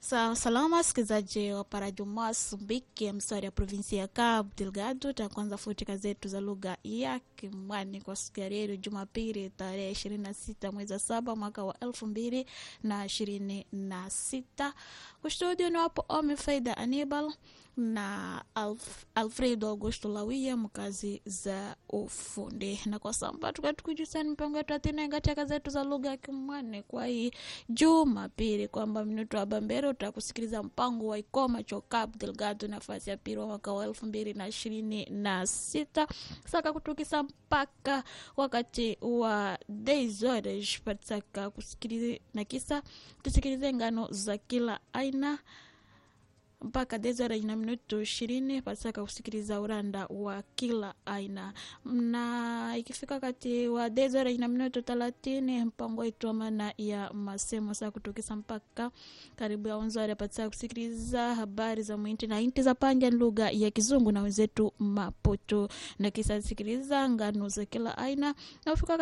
Sa salama wasikilizaji wa Parajo Mozambiki, mstari ya provinsi ya Cabo Delgado. Takwanza futika zetu za lugha ya Kimwani kwa siku ya leo Jumapili tarehe ishirini na sita mwezi wa saba mwaka wa elfu mbili na ishirini na sita. Kustudio ni wapo Ome Faida Anibal na Alf, Alfredo Augusto Lawia mkazi za ufundi na kwa samba tukatukujusani mpango yetu atinenga chaka zetu za lugha ya Kimwani kwa hii Jumapili kwamba minuto wa bambere utakusikiliza mpango wa Ikoma cho Cabo Delgado nafasi ya pili wa mwaka wa elfu mbili na ishirini na sita saka kutukisa mpaka wakati wa Deizores patisaka kusikiliza na kisa tusikilize ngano za kila aina mpaka dezora ina minuto ishirini pasaka kusikiliza uranda wa kila aina na ikifika kati wa dezora ina minuto thelathini mpango wetu wa maana ya masemo saa kutokesa mpaka karibu ya onzari pasaka kusikiliza habari za mwinti na inti za panja lugha ya kizungu na wenzetu mapoto na kisa sikiliza ngano za kila aina na kufika